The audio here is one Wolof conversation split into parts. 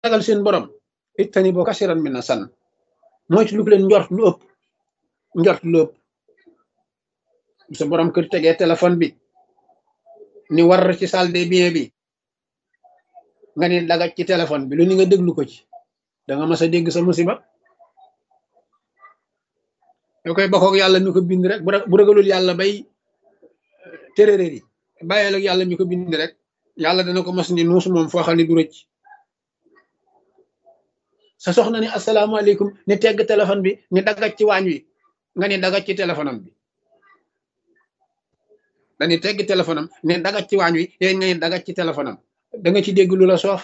ragal seen borom ittani boo kasiran mi na san moytu lu ko leen njort lu ëpp njort lu ëpp sa borom kër tegee téléphone bi ni war ci salle des biens bi nga ne dagaj ci téléphone bi lu ni nga déglu ko ci da nga mas a dégg sa musiba yoo koy bokkoog yàlla mi ko bind rek bu ragalul yàlla bay téréréer yi bàyyeel ak yàlla mi ko bind rek yàlla dana ko mas ni nuus moom foo xam ne du rëcc sa soxna ni asalaamaaleykum ni tegg téléphone bi ni dagaj ci waañ wi nga ni dagaj ci téléphone am bi dañuy tegg téléphone am ne dagaj ci waañ wi yéen nga ni dagaj ci téléphone am da nga ci dégg lu la soof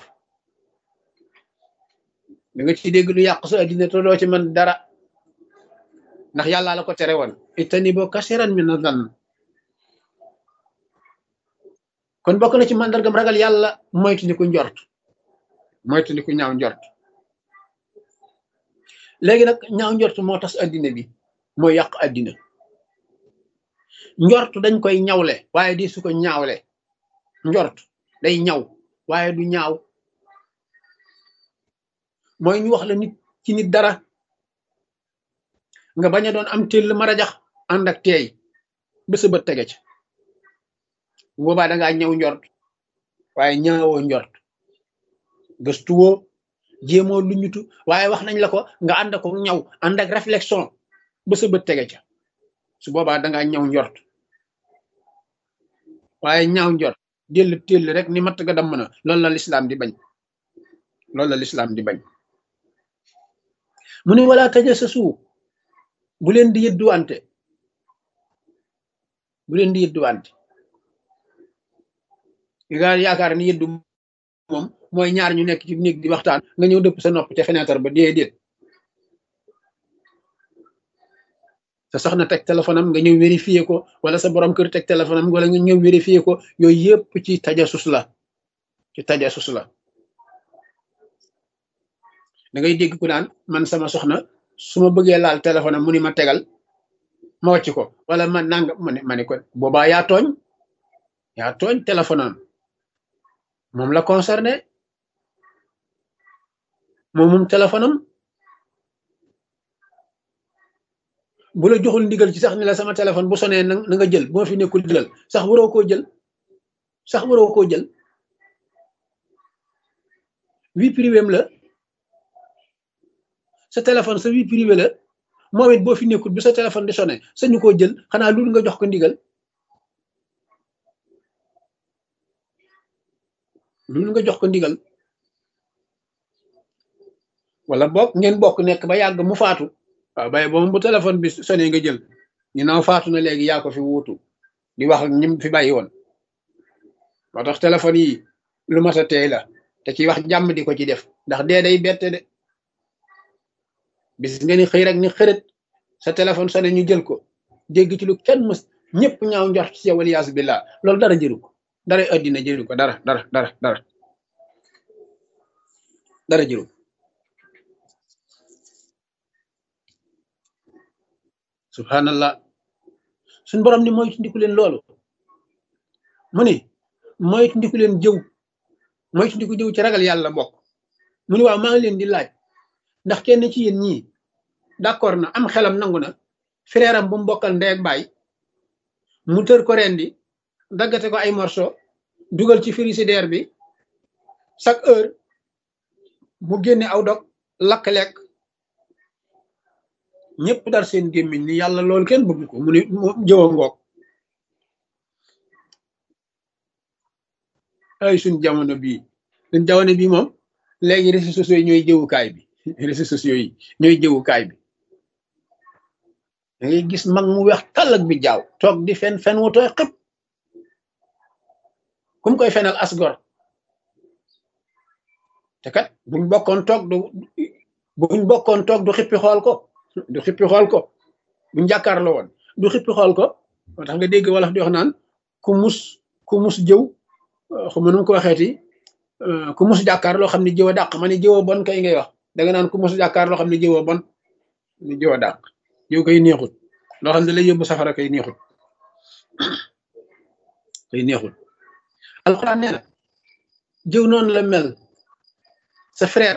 da nga ci dégg lu yàq sa addina te doo ci mën dara ndax yàlla la ko tere woon itani boo kasiran mi na dan kon bokk na ci màndargam ragal yàlla moytu ni ku njort moytu ni ku ñaaw njort léegi nag ñaaw njort moo tas addina bi moo yàq addina njort dañ koy ñawle waaye di su ko ñaawle njort day ñaw waaye du ñaaw mooy ñu wax la nit ci nit dara nga bañ a doon am téll marajax ànd ak teey ba sa bët tege ca boobaa dangaa ñëw njort waaye ñaawoo njort gëstuwoo jéemoo lu ñutu waaye wax nañ la ko nga ànd ko ñaw ànd ak réflexion ba sa bët tege ca su boobaa dangaa ñëw njort waaye ñaaw njort déll téll rek ni matt ga damm na loolu la lislaam di bañ loolu la lislaam di bañ mu ne wala taja sa suu bu leen di yëdduwante bu leen di yëdduwante nga yaakaar ni yëddu moom mooy ñaar ñu nekk ci néeg di waxtaan nga ñëw dëpp sa nopp te fenêtre ba déedéet sa soxna teg téléphone am nga ñëw vérifier ko wala sa borom kër teg téléphone am wala nga ñëw vérifier ko yooyu yëpp ci tajasus la ci tajasus la da ngay dégg ku naan man sama soxna su ma bëggee laal téléphone am mu ni ma tegal ma wàcc ko wala ma nanga ma ne ma ne ko boobaa yaa tooñ yaa tooñ téléphone am moom la concerné moom moom téléphone am bu la joxul ndigal ci sax ni la sama téléphone bu sonee na nga jël bu ma fi nekkul jëlal sax waroo koo jël sax waroo koo jël vie privée la sa téléphone sa vie privée la moom it boo fi nekkul bi sa téléphone di sonné sañu koo jël xanaa loolu nga jox ko ndigal loolu nga jox ko ndigal wala boog ngeen bokk nekk ba yàgg mu faatu waaw bay boobu bu téléphone bi sonné nga jël ñu naaw faatu na léegi yaa ko fi wuutu di wax ak ñim fi bàyyi woon moo tax téléphone yi lu mat a teey la te ci wax jàmm di ko ci def ndax dee day bette de bis nga ni xëy rek ni xërët sa téléphone sonné ñu jël ko dégg ci lu kenn mës ñëpp ñaaw njort ci yow waliyaasu billah loolu dara jëru ko dara addina jëru ko dara dara dara dara dara jëru subhanallah suñ borom ni moytu ndiku leen loolu mu ni moytu ndiku leen jëw moytu ndiku jëw ci ragal yàlla bokk mu ni waaw maa ngi leen di laaj ndax kenn ci yéen ñii d'accord na am xelam nangu na frère am bu mu bokkal ndey ak baay mu tër ko rendi daggate ko ay morceau dugal ci frigidaire bi chaque heure mu génne aw dog lakk lekk ñëpp dar seen gémmiñ ni yàlla loolu kenn bëgg ko mu ni jëwa ngoog ay suñ jamono bii suñ jamono bii moom léegi réseaux sociaux yi ñooy jëwukaay bi réseaux sociaux yi ñooy jëwukaay bi da ngay gis mag mu weex tàll ak bi jaaw toog di fen fen wu tooy xëpp kum koy fenal asgor te kat buñ bokkoon toog du buñ bokkoon toog du xippi xool ko du xippi xool ko buñ jàkkaarloo woon du xippi xool ko moo tax nga dégg wolof di wax naan ku mus ku mus jëw xuma nu ko waxeeti ku mus jàkkaar loo xam ne jëw a dàq ma ne jëw a bon kay ngay wax danga naan ku mus jàkkaar loo xam ne jëw a bon ni jëw a dàq jëw koy neexut loo xam ne lay yóbbu safara kay neexut kay neexut alxuraan nee na jëw noonu la mel sa frère